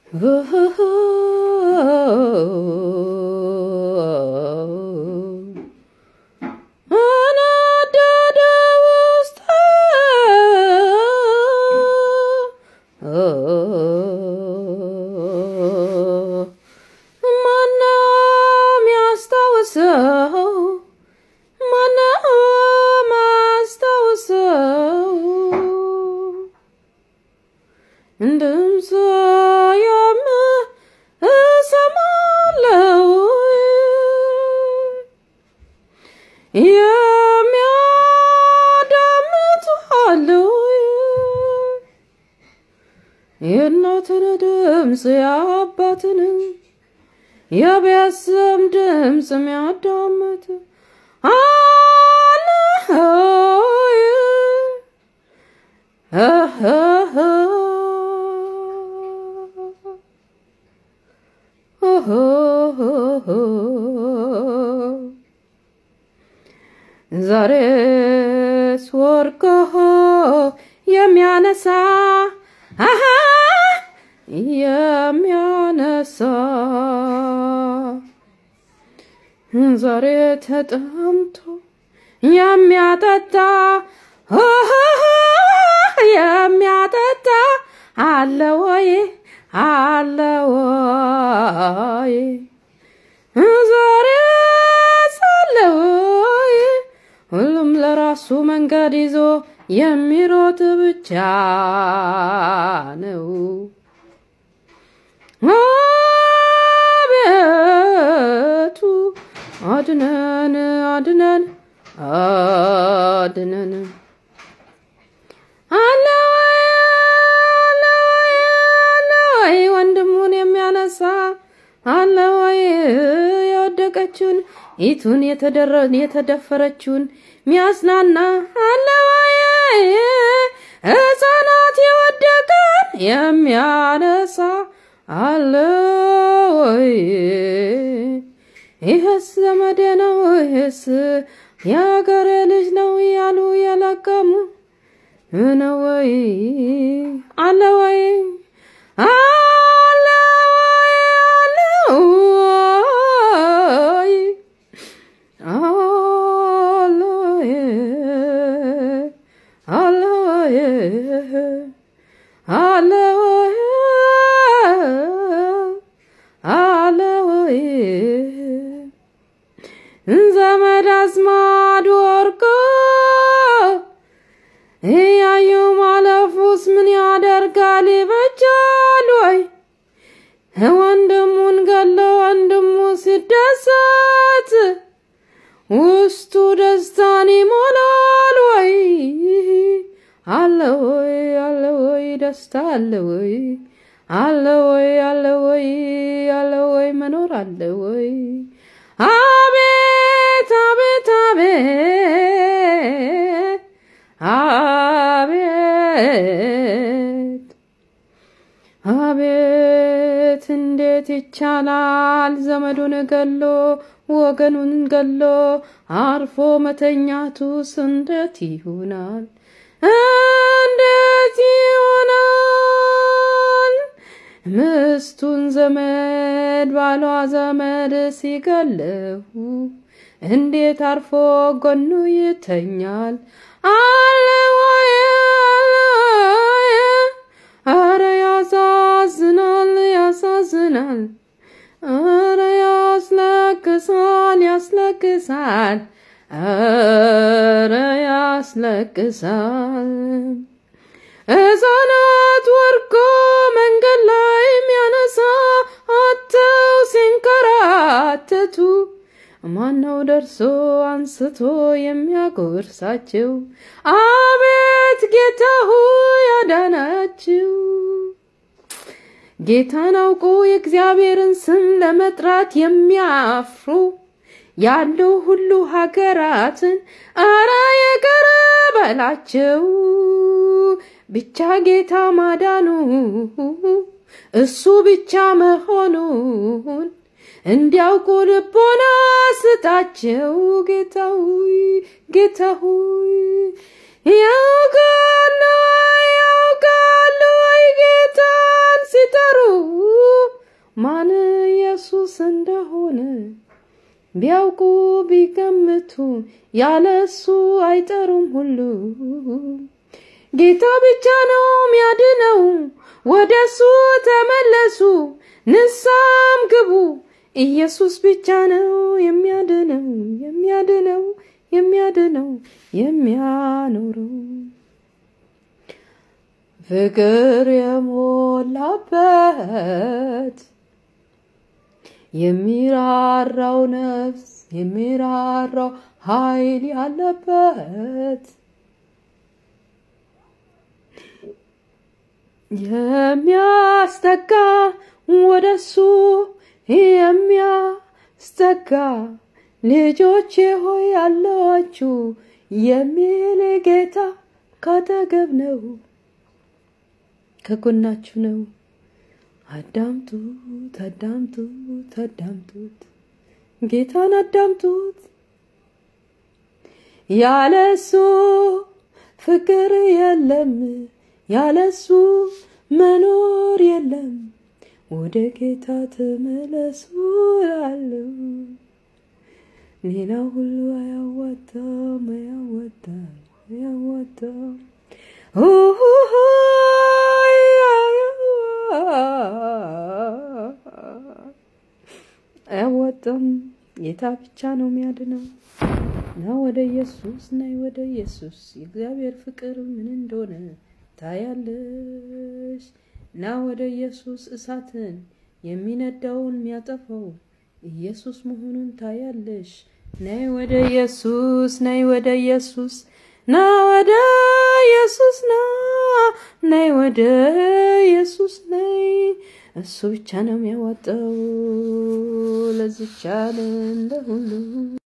አናደደ ውስጥ ማነው የሚያስታውሰው? ማነው የሚያስታውሰው? ድምፅ የምሰማለው የሚያዳምጡ አለው የእናትን ድምፅ የአባትን የቤተሰብ ድምፅ የሚያዳምጥ አለ ዛሬስ ወርቆ የሚያነሳ አሃ የሚያነሳ ዛሬ ተጠምቶ የሚያጠጣ የሚያጠጣ አለ ወይ አለ ወይ ዛሬ ሳለ ወይ ሁሉም ለራሱ መንገድ ይዞ የሚሮጥ ብቻ ነው። አቤቱ አድነን አድነን አድነን አለ ወይ አለ ወይ አለ ወይ ወንድሙን የሚያነሳ አለ ወይ የወደቀችውን ኢቱን የተደፈረችውን ሚያዝናና አለ ወይ ሕፃናት የወደቀን የሚያነሳ አለ ወይ ይህስ ዘመዴ ነው ይህስ የአገሬ ልጅ ነው ያሉ የለቀሙ ነው ወይ አለ ወይ አለ ወይ አለ ወይ አለ ወይ አለ ወይ አለ ወይ አለ ወይ ዘመድ አዝማድ ወርቆ እያዩ ማለፉስ ምን ያደርጋል? ይበጃል ወይ? ወንድሙን ገሎ ወንድሙ ሲደሰት ውስጡ ደስታን ይሞላል ወይ? አለ ወይ አለ ወይ ደስታ አለ ወይ? አለ ወይ አለ ወይ አለ ወይ መኖር አለ ወይ? አቤት አቤት አቤት አቤት አቤት እንዴት ይቻላል ዘመዱን ገሎ ወገኑን ገሎ አርፎ መተኛቱስ እንዴት ይሆናል? እንዴት ይሆናል? ምስቱን ዘመድ ባሏ ዘመድ ሲገለው እንዴት አርፎ ጎኑ ይተኛል? አለ ወይ አለ ወይ? አረ ያሳዝናል ያሳዝናል። አረ ያስለቅሳል ያስለቅሳል። አረ ያስለቅሳል። ሕፃናት ወርቆ መንገድ ላይ የሚያነሳ አተው ሲንከራተቱ ማነው ደርሶ አንስቶ የሚያጎርሳቸው? አቤት ጌታ ሆይ ያዳናችሁ። ጌታን አውቆ የእግዚአብሔርን ስም ለመጥራት የሚያፍሩ ያለው ሁሉ ሀገራትን አረ የቀረ በላቸው። ብቻ ጌታ ማዳኑ እሱ ብቻ መሆኑን እንዲያውቁ ልቦና ስጣቸው። ጌታ ሆይ ጌታ ሆይ ያውቃሉ ወይ ያውቃሉ ወይ ጌታን ሲጠሩ ማን ኢየሱስ እንደሆነ ቢያውቁ ቢገምቱ ያለ እሱ አይጠሩም ሁሉ ጌታ ብቻ ነው ሚያድነው። ወደ እሱ ተመለሱ ንሳም ግቡ። ኢየሱስ ብቻ ነው የሚያድነው የሚያድነው የሚያድነው የሚያኖረው ፍቅር የሞላበት የሚራራው ነፍስ የሚራራው ኃይል ያለበት የሚያስጠጋ ወደሱ የሚያስጠጋ ልጆቼ ሆይ አለዋችሁ የሚል ጌታ ካጠገብ ነው፣ ከጎናችሁ ነው። አዳምጡት፣ አዳምጡት፣ አዳምጡት፣ ጌታን አዳምጡት። ያለሱ ፍቅር የለም፣ ያለሱ መኖር የለም። ወደ ጌታ ተመለሱ እላለሁ። ሌላ ሁሉ አያዋጣም፣ አያዋጣም፣ አያዋጣም። አያዋጣም። ጌታ ብቻ ነው የሚያድነው። ና ወደ ኢየሱስ፣ ናይ ወደ ኢየሱስ። የእግዚአብሔር ፍቅር ምን እንደሆነ ታያለሽ። ና ወደ ኢየሱስ እሳትን የሚነዳውን የሚያጠፋው ኢየሱስ መሆኑን ታያለሽ። ናይ ወደ ኢየሱስ፣ ናይ ወደ ኢየሱስ፣ ና ወደ ኢየሱስ፣ ና ናይ ወደ ኢየሱስ፣ ናይ እሱ ብቻ ነው የሚያዋጣው ለዚች ዓለም ለሁሉ